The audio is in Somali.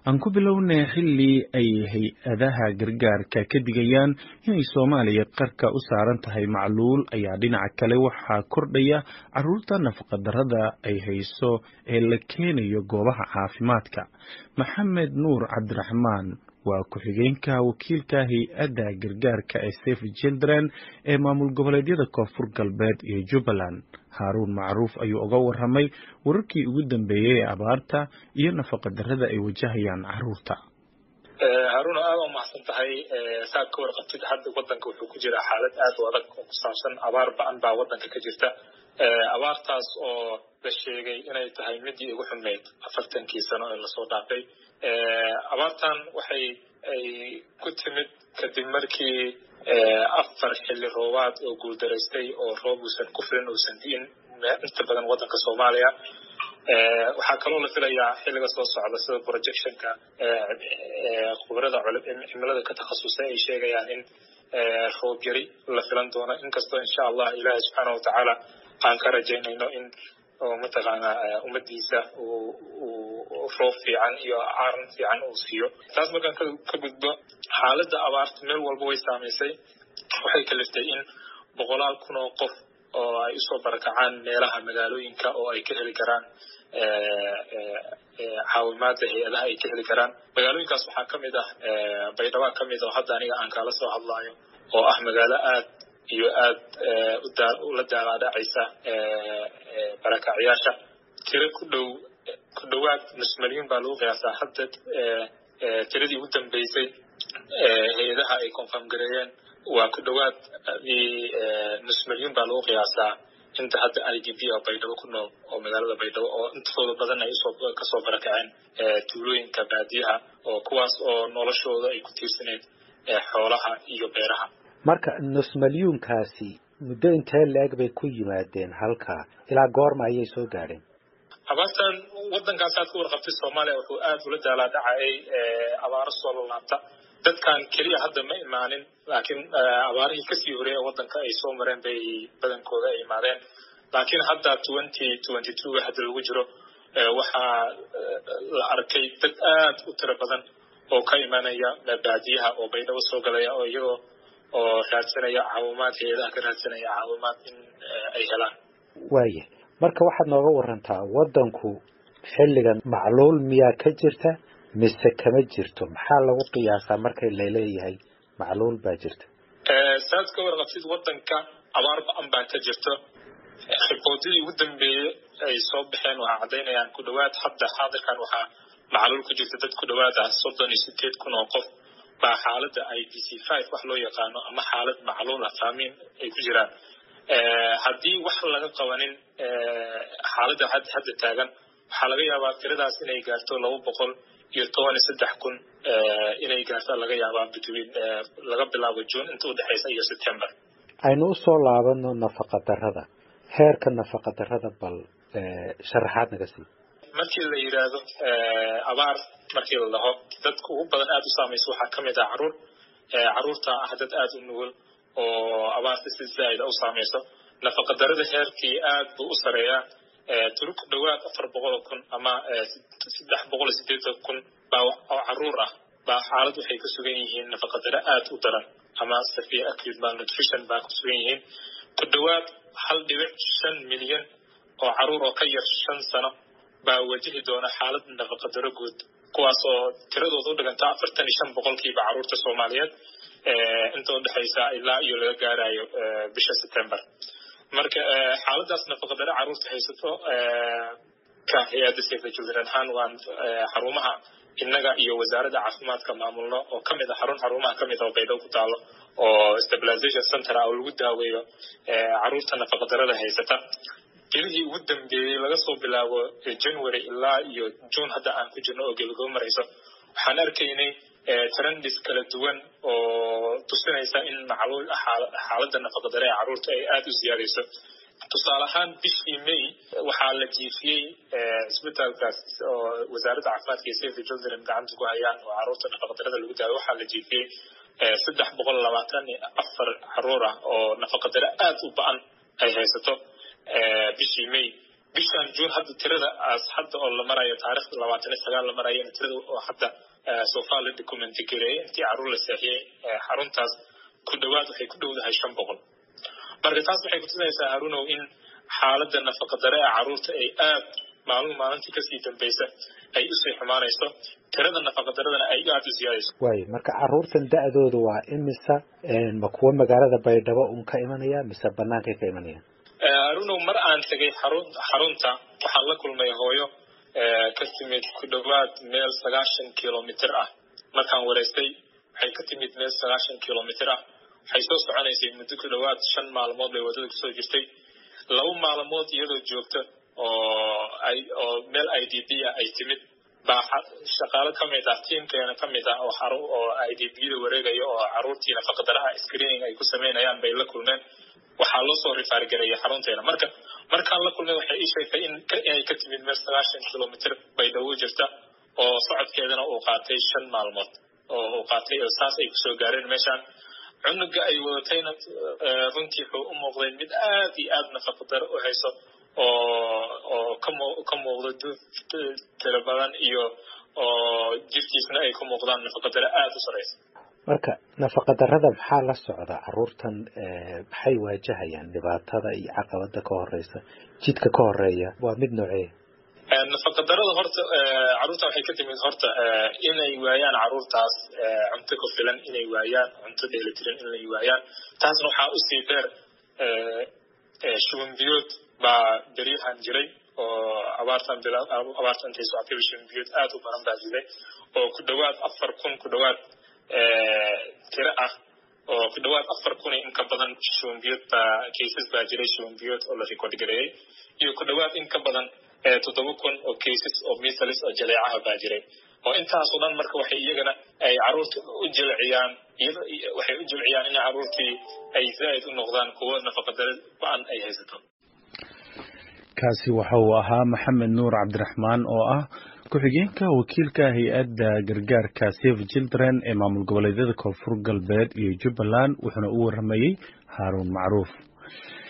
aan ku bilownay xilli ay hay-adaha gargaarka ka digayaan inay soomaaliya qarka u saaran tahay macluul ayaa dhinaca kale waxaa kordhaya caruurta nafaqadarrada ay hayso ee la keenayo goobaha caafimaadka maxamed nuur cabdiraxmaan waa ku-xigeenka wakiilka hay-adda gargaarka ee safe children ee maamul goboleedyada koonfur galbeed iyo jubbaland haaruun macruuf ayuu uga warramay wararkii ugu dambeeyey ee abaarta iyo nafaqadarrada ay wajahayaan caruurta haruun aad u mahadsan tahay saad ka warqabtid hadda wadanka wuxuu ku jiraa xaalad aad u adag oo ku saabsan abaar ba-an baa wadanka ka jirta abaartaas oo la sheegay inay tahay midii ugu xumeyd afartankii sano ee lasoo dhaafay abaartan waxay ay ku timid kadib markii afar xilli roobaad oo guuldaraystay oo roob uusan ku filan uusan di'in inta badan wadanka soomaaliya waxaa kaloo la filayaa xilliga soo socda sida projectionka khubarada cimilada ka takhasusay ay sheegayaan in roob yari la filan doono inkastoo insha allah ilaahay subxaana watacaala aan ka rajaynayno in mataqaana ummadiisa uu roob fiican iyo aaran fiican uu siiyo taas markaan ka gudbo xaaladda abaarta meel walba way saamaysay waxay kaliftay in boqolaal kun oo qof oo ay usoo barakacaan meelaha magaalooyinka oo ay ka heli karaan caawimaadda hay-adaha ay ka heli karaan magaalooyinkaas waxaa ka mid ah baydhaba ka mid oo hadda aniga aan kaala soo hadlaayo oo ah magaalo aad iyo aad ula daalaadhacaysa barakacyaasha tiro ku dhow ku dhowaad nus milyuun baa lagu qiyaasaa hadda tiradii ugu dambeysay hay-adaha ay confirm gareeyeen waa ku dhowaad nus milyuun baa lagu qiyaasaa inta hadda i d b oo baydhabo ku nool oo magaalada baydhabo oo intooda badan ay usoo kasoo barakaceen tuulooyinka baadiyaha oo kuwaas oo noloshooda ay ku tiirsaneed xoolaha iyo beeraha marka nus milyuunkaasi muddo intee la-eg bay ku yimaadeen halkaa ilaa goorma ayay soo gaadheen abaartan wadankaas aad ka warqabtay soomaaliya wuxuu aad ula daalaadhacayay abaaro soo lalaabta dadkan keliya hadda ma imaanin laakiin abaarihii kasii horeeye wadanka ay soo mareen bay badankooda ay imaadeen laakiin hadda twenty twenty two hadda lagu jiro waxaa la arkay dad aad u tiro badan oo ka imanaya baadiyaha oo baydhabo soo galaya oo iyagoo oo raadsanaya caawimaad hay-adaha ka raadsanaya caawimaad in ay helaan waaya marka waxaad nooga warantaa wadanku xilligan macluul miyaa ka jirta mise kama jirto maxaa lagu qiyaasaa markay laleeyahay macluul baa jirta saad ka warqabtid wadanka abaar ba-an baa ka jirto riboodadii ugu dambeeyey ay soo baxeen waxaa caddaynayaan ku dhowaad hadda xaadirkan waxaa macluul ku jirta dad ku dhowaad ah soddon iyo sideed kun oo qof baa xaaladda i b c five wax loo yaqaano ama xaalad macluul ah faamiin ay ku jiraan haddii wax laga qabanin xaaladda hadda taagan waxaa laga yaabaa tiradaas inay gaarto laba boqol iyo toban iyo saddex kun inay gaarta laga yaabaa between laga bilaabo june inta udhexaysa iyo september aynu usoo laabano nafaqa darrada heerka nafaqa darrada bal sharaxaad naga sii markii la yidhaahdo abaar markii la dhaho dadka ugu badan aada u saamaysa waxaa ka mid ah caruur caruurta ah dad aada u nugul oo abaarta si zaa'ida u saamayso nafaqa darrada heerkii aad buu u sareeyaa tiro ku dhowaad afar boqol kun ama saddex boqol iyo sideetan kun baa oo caruur ah baa xaalad waxay ku sugan yihiin nafaqadaro aad u daran ama severe acute malnutrition baa ku sugan yihiin ku dhowaad hal dhibic shan milyan oo caruur oo ka yar shan sano baa wajihi doona xaalad nafaqadaro guud kuwaas oo tiradooda u dhiganta afartan iyo shan boqolkiiba caruurta soomaaliyeed inta udhexaysa ilaa iyo laga gaarayo bisha september marka xaaladaas nafaqadaro caruurta haysato ka hay-adda safe the children ahaan waan xarumaha innaga iyo wasaaradda caafimaadka maamulno oo kamid a xarun xarumaha kamid a oo baydhabo ku taalo oo stabilization center ah oo lagu daaweeyo caruurta nafaqadarada haysata bilihii ugu dambeeyey laga soo bilaabo january ilaa iyo june hadda aan ku jirno oo gebagabo marayso waxaan arkaynay trendis kala duwan oo tusinaysa in macluul xaaladda nafaqadare ee caruurta ay aada u siyaadayso tusaale ahaan bishii may waxaa la jiifiyey isbitaalkaas oo wasaaradda caafimaadka iyo safe the children gacanta ku hayaan oo caruurta nafaqadarada lagu daayo waxaa la jiifiyey saddex boqol labaatan iyo afar caruur ah oo nafaqadare aada u ba-an ay haysato bishii may bishan juun hadda tirada as hadda oo la marayo taarikhda labaatan iyo sagaal la marayana tirada oo hadda sofa la documenti gareeyay intii caruur la seexiyey xaruntaas ku dhowaad waxay ku dhowdahay shan boqol marka taas waxay kutusinaysaa harunow in xaaladda nafaqadare ee caruurta ay aad maalin maalintii kasii dambaysa ay usii xumaanayso tirada nafaqadaradana ay aada u siyaadayso waayo marka caruurtan da-dooda waa imisa ma kuwa magaalada baydhabo un ka imanaya mise banaankay ka imanayaan harunow mar aan tegay xarun xarunta waxaan la kulmay hooyo ka timid ku dhowaad meel sagaashan kilomitr ah markaan wareystay waxay ka timid meel sagaashan kilomitr ah waxay soo soconaysay muddo ku dhowaad shan maalmood bay waddada kusoo jirtay laba maalmood iyadoo joogta oo ay oo meel i d b ah ay timid baa shaqaalo ka mid ah tiimkeena ka mid ah oo xaru oo i d b da wareegaya oo caruurtii nafaqadaraha screening ay ku sameynayaan bay la kulmeen waxaa loo soo rifaargareeyay xarunteena marka markaan la kulmay waxay ii sheegtay in inay ka timid meel sagaashan kilomitr bay dhowo jirta oo socodkeedana uu qaatay shan maalmood oo uu qaatay oo saas ay kusoo gaareen meeshaan cunuga ay wadatayna runtii wuxuu u muuqday mid aad iyo aad nafaqadaro u hayso oo oo kamu ka muuqda duuf tiro badan iyo oo jirkiisna ay ka muuqdaan nafaqadaro aada u sareysa marka nafaqadarada maxaa la socda caruurtan maxay waajahayaan dhibaatada iyo caqabada ka horeysa jidka ka horeeya waa mid noocee nafaqadarada horta caruurta waxay ka timid horta inay waayaan caruurtaas cunto ku filan inay waayaan cunto dheelitiran inay waayaan taasna waxaa usii dheer shubanbiyood baa beryahan jiray oo abaartan abaarta intay socotayba shubanbiyood aada u badan baa jiray oo ku dhowaad afar kun ku dhowaad tiro ah oo ku dhowaad afar kun in ka badan shubanbiyood baa cases baa jiray shubanbiyood oo la record gareeyey iyo ku dhowaad in ka badan toddoba kun oo cases oo misalis oo jaleecaha baa jiray oo intaasoo dhan marka waxay iyagana ay caruurta u jilciyaan waxay u jilciyaan in caruurtii ay zaa'id u noqdaan kuwo nafaqadare ba-an ay haysato kaasi waxa uu ahaa maxamed nuur cabdiraxmaan oo ah ku-xigeenka wakiilka hay-adda gargaarka save children ee maamul goboleedyada koonfur galbeed iyo jubbaland wuxuuna u waramayey haaruun macruuf